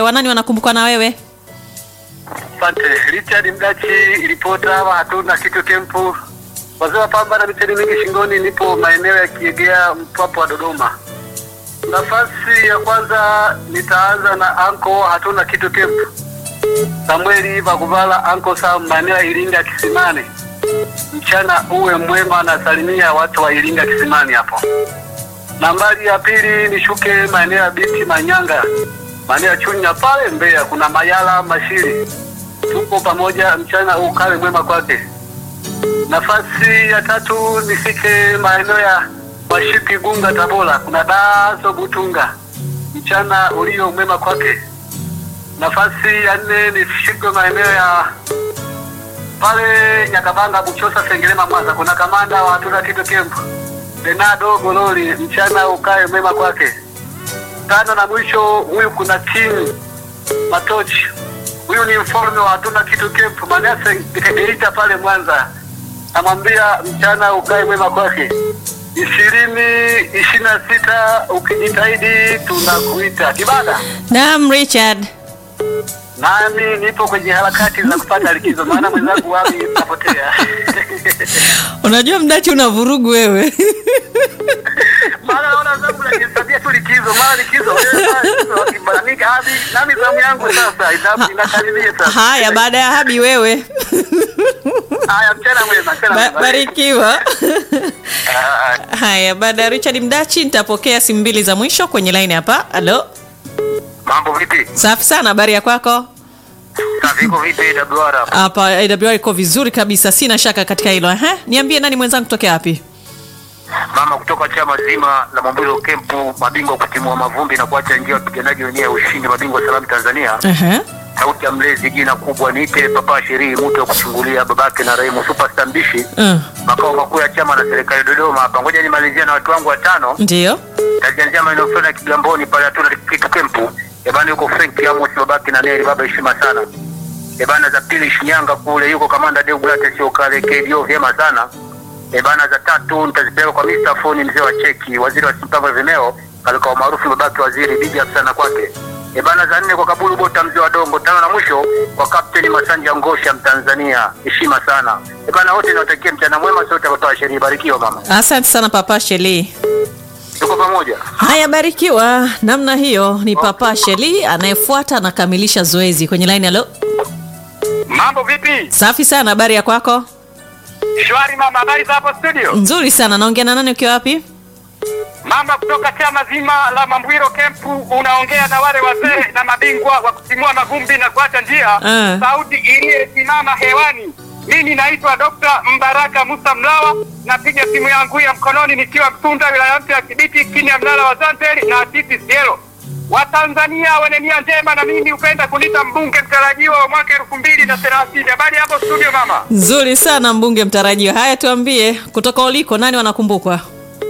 wanani wanakumbukwa na wewe? Asante Richard Mdachi, ripota hapa, hatuna kitu kempu. Wazee wa pamba na micheni mingi shingoni, nipo maeneo ya Kiegea, Mpwapwa wa Dodoma. Nafasi ya kwanza nitaanza na anko, hatuna kitu kempu, Samueli Vakuvala, anko Sam, maeneo ya Iringa Kisimani. Mchana uwe mwema, nasalimia watu wa Iringa Kisimani hapo. Nambari ya pili nishuke maeneo ya Biti Manyanga, maeneo ya Chunya pale Mbeya, kuna Mayala Mashiri, tuko pamoja, mchana ukawe mwema kwake. Nafasi ya tatu nifike maeneo ya Washipi Gunga Tabora, kuna Daso Butunga, mchana ulio mwema kwake. Nafasi ya nne nifike maeneo ya pale Nyakabanga Buchosa Sengerema Mwanza, kuna kamanda wa hatuna kitu kempu Benado Gololi, mchana ukae mwema kwake. Tano na mwisho, huyu kuna King Matochi, huyu ni mfalme wa hatuna kitu kempu Manase Geita pale Mwanza, namwambia mchana ukae mwema kwake. ishirini ishirini na sita ukijitahidi tunakuita kibada. Naam, Richard. Nami nipo kwenye harakati za kupata likizo, maana mwenzangu wami napotea Unajua Mdachi una vurugu wewe. maana naona zangu najisabia tu likizo, mara likizo wewe, mara likizo, wakibalanika hadi nami zamu yangu sasa ina- inakaribia sasa. Haya, baada ya habi wewe. Haya, mchana mwema, mchana Ba- mwema. barikiwa. Ah, Haya, baada ya Richard Mdachi nitapokea simu mbili za mwisho kwenye line hapa. Halo. Mambo vipi? Safi sana, habari ya kwako? Safi, iko vipi WR? Hapa AWR iko vizuri kabisa, sina shaka katika hilo. Ehe, niambie nani mwenzangu kutokea wapi? Mama kutoka chama zima la Mwambilo Kempu, mabingwa kutimua mavumbi na kuacha njia wapiganaji wenyewe ya ushindi, mabingwa salamu Tanzania. Ehe. Sauti ya mlezi, jina kubwa niite Papa Sherii, mtu wa kuchungulia babake na Raimu Superstar Mbishi, Mm. makao makuu ya chama na serikali Dodoma hapa. Ngoja nimalizia na watu wangu watano. Ndio. Tajianzia maeneo fulani ya Kigamboni pale hatuna kitu kempu. Ebana yuko Frank Amos babake na Neri baba heshima sana. Ebana za pili Shinyanga kule yuko kamanda Deogratias sio kale KDO vyema sana. Ebana za tatu nitazipeleka kwa Mr. Foni mzee wa cheki waziri wa mipango ya vimeo kalika maarufu babake waziri big up sana kwake. Ebana za nne kwa Kabulu Bota mzee wa Dongo tano na mwisho kwa Captain Masanja Ngosha Mtanzania heshima sana. Ebana wote niwatakie mchana mwema sote watoa sheria barikiwa mama. Asante sana Papa Sheli. Tuko pamoja. Haya, barikiwa. Namna hiyo ni Papa Sheli anayefuata anakamilisha zoezi kwenye line. Halo. Mambo vipi? Safi sana, habari ya kwako? Shwari mama, habari za hapo studio? Nzuri sana. Naongea na nani ukiwa wapi? Mama kutoka chama zima la Mambwiro Kempu, unaongea na wale wazee na mabingwa wa kutimua mavumbi na kuacha njia. Eh. Sauti iliyesimama hewani. Mimi naitwa Dr. Mbaraka Musa Mlawa, napiga simu yangu ya mkononi nikiwa Mtunda, wilaya mpya ya Kibiti, chini ya mnara wa Zanzibar na Titi Sielo. Watanzania wenye nia njema na mimi hupenda kunita mbunge mtarajiwa wa mwaka elfu mbili na thelathini. Habari hapo studio mama? Nzuri sana mbunge mtarajiwa. Haya, tuambie kutoka uliko nani wanakumbukwa?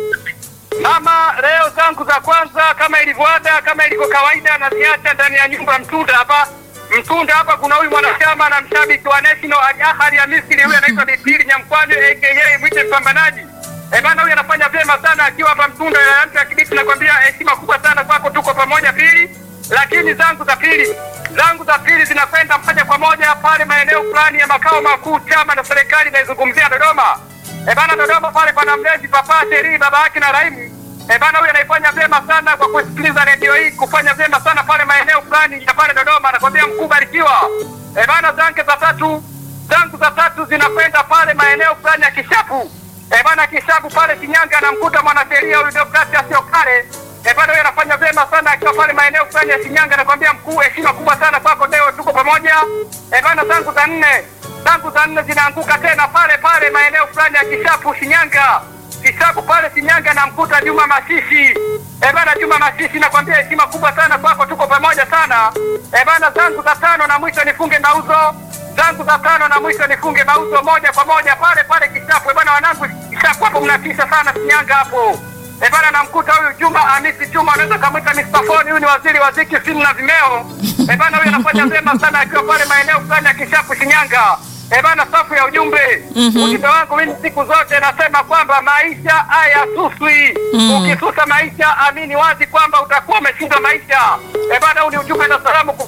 Mama, leo zangu za kwanza kama ilivyoada, kama ilivyo kawaida, naziacha ndani ya nyumba ya Mtunda hapa. Mtunda hapa kuna huyu mwanachama na mshabiki wa National Al Ahly ya Misri, huyu anaitwa Bipili Nyamkwani aka mwite mpambanaji. Eh bana, huyu anafanya vyema sana akiwa hapa Mtunda ya ya Kibiti. Nakwambia heshima kubwa sana kwako, tuko pamoja pili. Lakini zangu za pili zangu za pili zinakwenda moja kwa moja pale maeneo fulani ya makao makuu chama na serikali inaizungumzia Dodoma. E bana, Dodoma pale pana mlezi Papa Sheri baba yake na Raimu. E bana, huyu anaifanya vyema sana kwa kusikiliza redio hii, kufanya vyema sana pale maeneo fulani ya pale Dodoma. Anakwambia mkuu barikiwa. E bana, zangu za tatu zangu za tatu zinakwenda pale maeneo fulani ya Kishapu. E bana, Kishapu pale Shinyanga, anamkuta mwanasheria huyu Deogratias Asiokale. E bana, huyu anafanya vyema sana akiwa pale maeneo fulani ya Shinyanga. Anakwambia mkuu, heshima kubwa sana kwako, leo tuko pamoja. E bana, zangu za nne zangu za nne zinaanguka tena pale pale maeneo fulani ya Kishapu Shinyanga. Kishapu pale Shinyanga namkuta Juma Mashishi. Eh bana, Juma Mashishi nakwambia heshima kubwa sana kwako, tuko pamoja sana. Eh bana, zangu za tano na mwisho nifunge mauzo zangu za tano na mwisho nifunge mauzo moja kwa moja pale pale Kishapu. Eh bana, wanangu Kishapu hapo mnatisha sana Shinyanga hapo. Eh bana, namkuta huyu Juma Hamisi Juma, anaweza kamwita Mr. Phone, huyu ni waziri wa ziki simu na vimeo. Eh bana, huyu anafanya vyema sana akiwa pale maeneo fulani ya Kishapu Shinyanga. Eh bana, safu ya ujumbe Mhm. ujumbe wangu mimi siku zote nasema kwamba maisha hayasuswi. Mm. Ukisusa maisha, amini wazi kwamba utakuwa umeshinda maisha. Eh bana, huu ni ujumbe na salamu